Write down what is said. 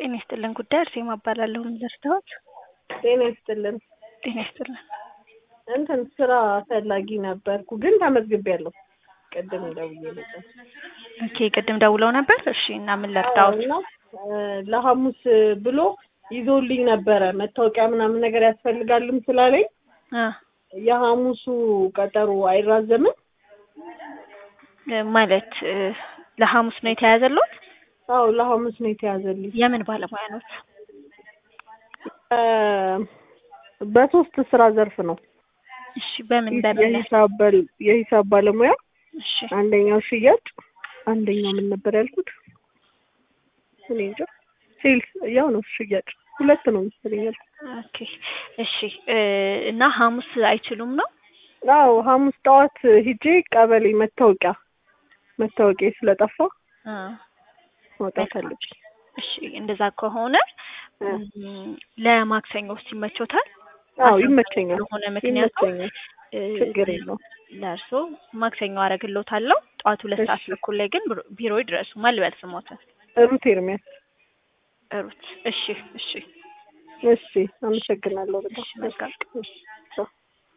ጤና ይስጥልን ጉዳይ አርሴማ እባላለሁ። ምን ልርዳዎት? ጤና ይስጥልን። ጤና ይስጥልን። እንትን ስራ ፈላጊ ነበርኩ ግን ተመዝግቤያለሁ። ቅድም ደውዬ ነበር። ኦኬ ቅድም ደውለው ነበር። እሺ እና ምን ልርዳዎት? እና ለሐሙስ ብሎ ይዞልኝ ነበረ መታወቂያ ምናምን ነገር ያስፈልጋልም ስላለኝ አ የሐሙሱ ቀጠሮ አይራዘምም? ማለት እ ለሐሙስ ነው የተያዘልዎት? አዎ ለሐሙስ ነው የተያዘልኝ። የምን ባለሙያ ኖት? እ በሶስት ስራ ዘርፍ ነው። እሺ በምን በምን ላይ? የሂሳብ በል- የሂሳብ ባለሙያ እሺ አንደኛው ሽያጭ፣ አንደኛው ምን ነበር ያልኩት? እኔ እንጃ ሴልስ ያው ነው ሽያጭ ሁለት ነው መሰለኝ ያልኩት። ኦኬ እሺ እ እና ሐሙስ አይችሉም ነው? አዎ ሐሙስ ጠዋት ሂጄ ቀበሌ መታወቂያ መታወቂያ ስለጠፋ አ መውጣት ፈልጌ እሺ እንደዛ ከሆነ እ እም፣ ለማክሰኞ ውስጥ ይመቾታል? አዎ ይመቸኛል ስለሆነ ምክንያቱ ይመቸኛል እ ችግር የለውም። ለእርሶ ማክሰኞ አደርግልዎታለሁ። ጠዋት ሁለት ሰዓት እሺ። ተኩል ላይ ግን ቢሮ- ቢሮ ይድረሱ። ማን ልበል ስሞትን? ሩት ኤርሚያስ ሩት። እሺ እሺ እሺ አመሰግናለሁ በጣም እሺ መልካም እሺ ቻው።